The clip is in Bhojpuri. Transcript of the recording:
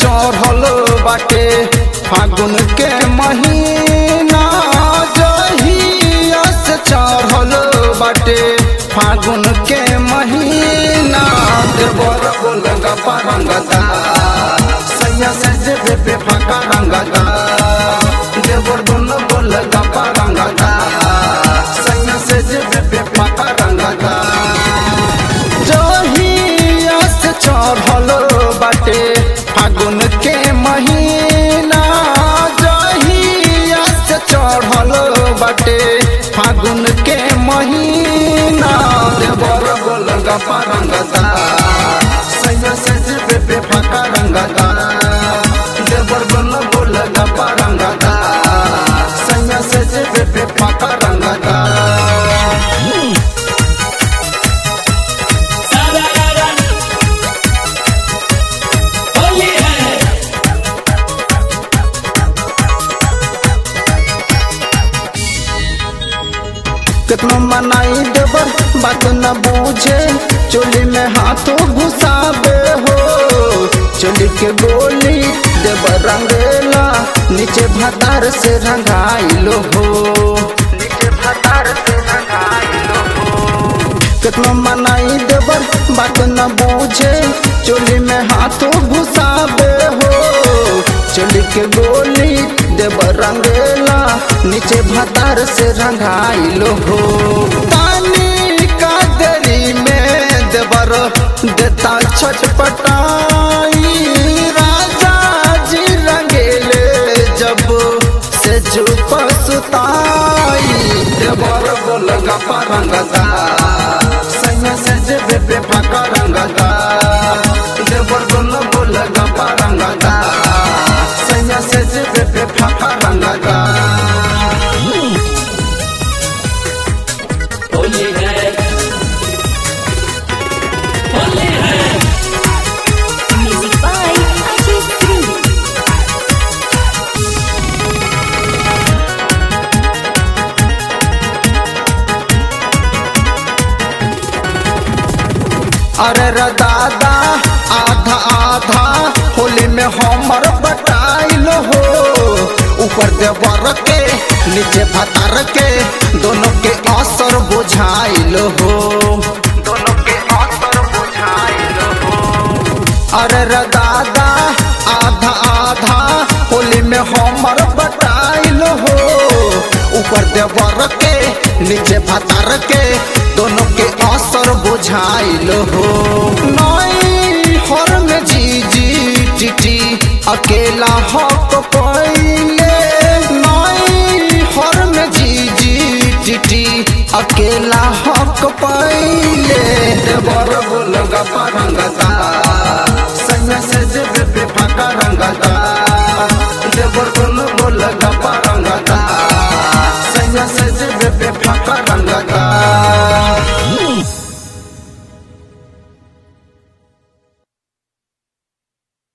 चढ़ल बाटे फागुन के महीना जहिया से चढ़ल बाटे फागुन के महीना देवर बोल गपा रंगदा सैया से जेबे पे फाका रंगदा देवर दोनों बोल गपा रंगदा सैया से जेबे पे फाका रंगदा जहिया से चढ़ल बाटे फागुन के महीना जहिया से चढ़ल बाटे फागुन के महीना देवर बोल गपा रंगदा सैया से जेबे पे फाका रंगदा देवर बोल बोल गपा रंगदा सैया से जेबे पे फाका रंगदा सारा रारा होली है कितना मनाई देवर बात न बूझे चोली में हाथों घुसाबे हो चोली के गोली देवर रंगेला नीचे भतार से रंगाइलो हो नीचे भतार से रंगाइलो हो कितना मनाई देवर बात न बूझे चोली में हाथों घुसाबे हो चोली के गोली देवर रंगेला नीचे भतार से रंगाइलो हो पानी का देरी में देवर देता छटपटाई राजा जी रंगेले जब से चुप सुताई देवर बोल गपा रंगदा सैया से जेबे पे फाका रंगदा देवर बोल बोल गपा रंगदा सैया से जेबे पे फाका रंगदा होली है होली है Music by Ajit Singh. अरे रे दादा आधा आधा होली में हमर बटाइल हो ऊपर देवर के नीचे भतार के दोनों के असर बुझाइल हो दोनों के असर बुझाइल हो अरे रे दादा आधा आधा होली में हमर बटाइल हो ऊपर देवर के नीचे भतार के दोनों के असर बुझाइल हो नई हर में जीजी टिटी अकेला हक पहिले नई हर में जीजी टिटी अकेला हक पहिले देवर बोल गपा रंगदा सैया से जेबे पे फाका रंगदा